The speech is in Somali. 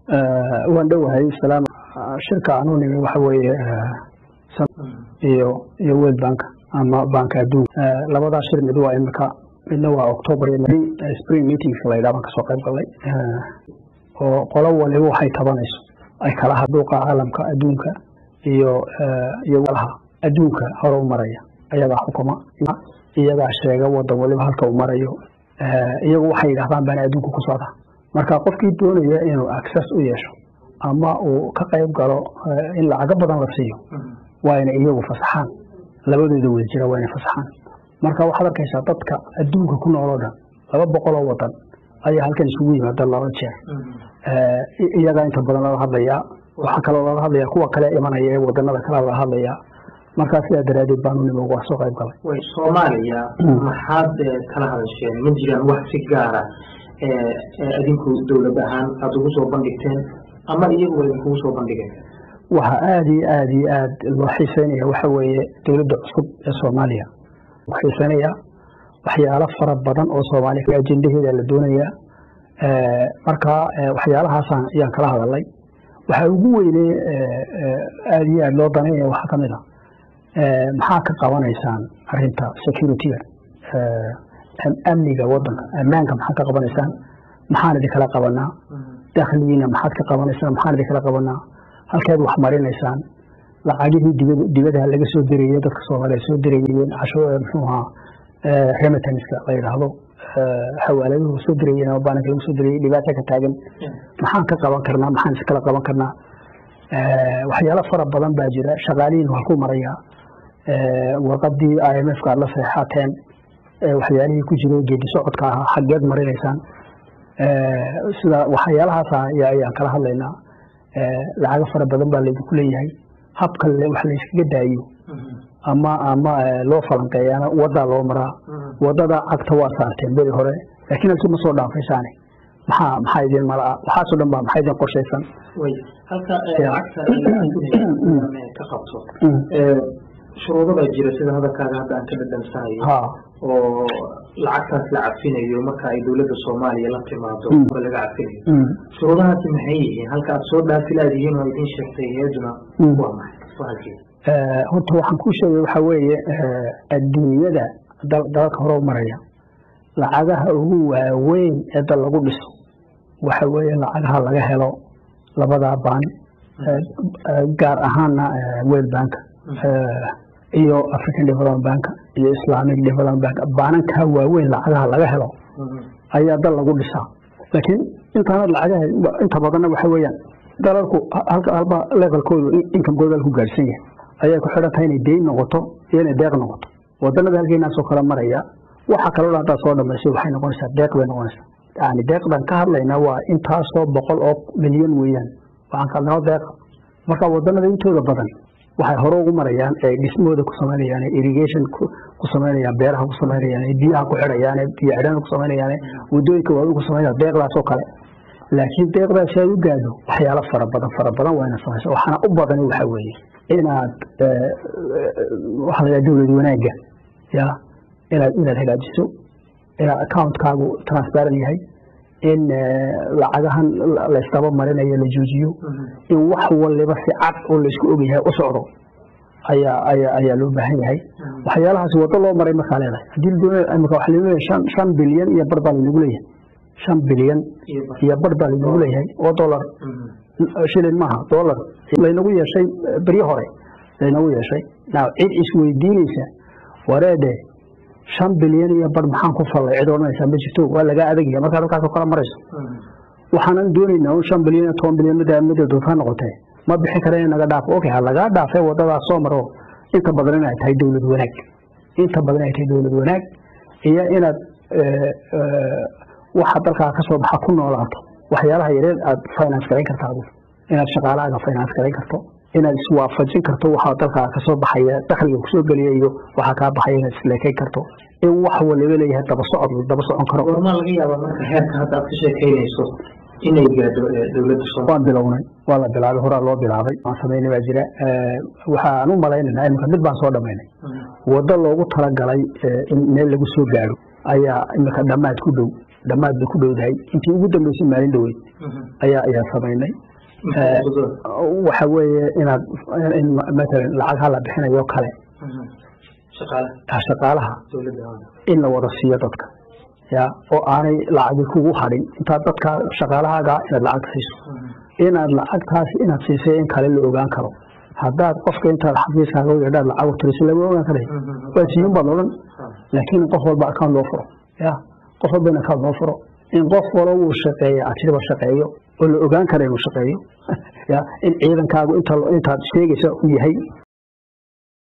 waan dhowahay salaam shirka aanu nimi waxa weeye iyo iyo world bank ama banka adduunka labadaa shir mid waa imika midna waa october spring meetings la yidhaha baan kasoo qayb galnay oo qolo waliba waxay tabanayso ay kala hadhuuqa caalamka adduunka iyo iyo walaha adduunka hore u maraya ayagaa xukuma iyagaa sheega wadan waliba halka uu marayo iyagu waxay yidhahdaan baana adduunka ku socda marka qofkii doonaya inuu access u yeesho ama uu ka qayb galo in lacago badan la siiyo waa inay iyagu fasaxaan labadooda wada jira waa inay fasaxaan marka waxaad arkaysaa dadka adduunka ku nool oo dhan laba boqol oo wadan ayaa halkan isugu yimaada laba jeer iyagaa inta badan laga hadlayaa waxaa kaloo laga hadlaya kuwa kale imanaya ee wadanada kale laga hadlayaa markaa sidaa daraadeed baanu nimo waa soo qayb galay way soomaaliya maxaad kala hadasheen ma jiraan wax si gaara adinku dowlad ahaan aada ugu soo bandhigteen ama iyagu idinkugu soo bandhigeen waxa aada iyo aada iyo aad loo xiiseynaya waxa weeye dowladda cusub ee soomaaliya xiiseynaya waxyaalo fara badan oo soomaaliya ajendaheeda la doonaya marka waxyaalahaasaan ayaan kala hadalay waxaa ugu weyne aada iyo aada loo danaynaya waxaa ka mid a maxaa ka qabanaysaan arinta securityga amniga wadanka ammaanka maxaad ka qabanaysaan maxaan idinkala qabanaa dakhligiina maxaad ka qabanaysaan maxaan idinkala qabanaa halkeed wax marinaysaan lacagihii dibadaha laga soo dirayey dadka soomaaliya soo dirayeen casho muxuu ahaa remitanska la yidhaahdo xawaaladuhu soo dirayeen ama baaninka lagu soo dirayey dhibaata ka taagan maxaan ka qaban karnaa maxaan iskala qaban karnaa waxyaalo fara badan baa jira shaqaalihiin waa ku maraya warqadii i m f ka aad la seexateen waxyaalihii ku jiro geedi socodka ahaa xaggeed marinaysaan sida waxyaalahaas ayaan kala hadlaynaa lacago fara badan baa laydinku leeyahay habka wax layskaga daayo ama ama loo falanqeeyaana wadaa loo maraa wadada cagta waa saarteen beri hore laakiin halkii ma soo dhaafaysaane maxaa maxaa idin malaa waxaasoo dhan baa maxaa idin qorshaysan way halka lacagta ka qabto shuruudo baa jira sida hadalkaaga hadda aan ka dhadhansanayo oo lacagtaas la cafinayo marka ay dowladda soomaaliya la timaado laga cafinayo shuruudahaasi maxay yihiin halka aad soo dhaafi laadihiin oo idin sheegtay hay-aduna waa maxay horta waxaan ku sheegay waxaa weeye adduunyada dalalka hore u maraya lacagaha ugu waaweyn ee dal lagu dhiso waxa weeye lacagaha laga helo labadaa baan gaar ahaana world bank iyo african development bank iyo islamic development bank baanankaa waaweyn lacagaha laga helo ayaa dal lagu dhisaa laakiin intaana lacagaha inta badanna waxa weeyaan dalalku halba levelkoodu inkamkooda ku gaadhsan yahay ayay ku xidhan tahay inay deyn noqoto iyo inay deeq noqoto wadanada halkeenaasoo kale maraya waxa kaloo haddaad soo dhamaysay waxay noqonaysaa deeq bay noqonaysaa yani deeqdan ka hadlaynaa waa intaasoo boqol oo milyan weeyaan waxaan ka hadlaynaa deeq marka wadanada intooda badan waxay hore ugu marayaan ee dhismooda ku samaynayaan irrigation ku samaynayaan beeraha ku samaynayaan biyaha ku xidhayaan biyo xidhana ku samaynayaan wadooyinka waaweyn ku samaynayaan deeqdaasoo kale laakiin deeqdaasi aad u gaadho waxyaalo fara badan fara badan waa inaad samayso waxaana u badani waxa weeye inaad waxa la dowlad wanaagga ya inaad inaad hagaajiso inaad accountkaagu transparent yahay in lacagahan laysdaba marinayo la joojiyo in wax waliba si cad oo laysku ogyahay u socdo ayaa ayaa ayaa loo baahan yahay waxyaalahaasi wado loo maray markaa leedahay haddii imika waxa lagu leeyahay shan shan bilyan iyo bar baa laynagu leeyahay shan bilyan iyo bar baa laynagu leeyahay oo dollar shilin maaha dollar laynagu yeeshay beryo hore laynagu yeeshay now cid isweydiinaysa wareede shan bilyan iyo bar maxaan ku fallay cid odhanaysaa ma jirto waa lagaa adagaya markaad halkaasoo kala marayso waxaanan doonaynaa un shan bilyan iyo toban bilyan mida mida doontaa noqotee ma bixin kara in naga dhaafo okay ha lagaa dhaafee wadadaas soo maro inta badan inay tahay dowlad wanaag inta badan inay tahay dowlad wanaag iyo inaad waxa dalkaa kasoo baxa ku noolaato waxyaalaha yareed aad finance garayn karta adigu inaad shaqaalahaaga finance garayn karto inaad iswaafajin karto waxaa dalkaa kasoo baxaya dakhliga kusoo geliya iyo waxaa kaa baxaya inaad isleekayn karto in wax waliba leeyahay daba socod daba socon karo goormaa laga yaabaa marka heerka hadda aad ka sheekaynayso inay gaadho dowladda soomaaliya waan bilownay waa la bilaabay horaa loo bilaabay waan samaynay baa jira waxaan u malaynaynaa imika mid baan soo dhamaynay waddo loogu talagalay in meel lagu soo gaadho ayaa imika dhammaad ku dhow dhammaad bay ku dhowdahay intii ugu dambeysay maalin dhaweyd ayaa ayaa samaynay waxa weeye inaad matalan lacagha la bixinayo kale shaqaalaha in la wada siiyo dadka ya oo aanay lacagi kugu hadhin intaad dadka shaqaalahaaga inaad lacagta siiso inaad lacagtaasi inaad siisay in kale la ogaan karo haddaad qofka intaad xafiiskaaga u yeedhaad lacag u tiriso lama ogaan karay waa siiyun baad odhan laakiin qof walba account loo furo ya qof walba in account loo furo in qof walo uu shaqeeya ajriba shaqeeyo oo la ogaan kara inuu shaqeeyo ya in ciidankaagu inta intaad sheegaysa uu yahay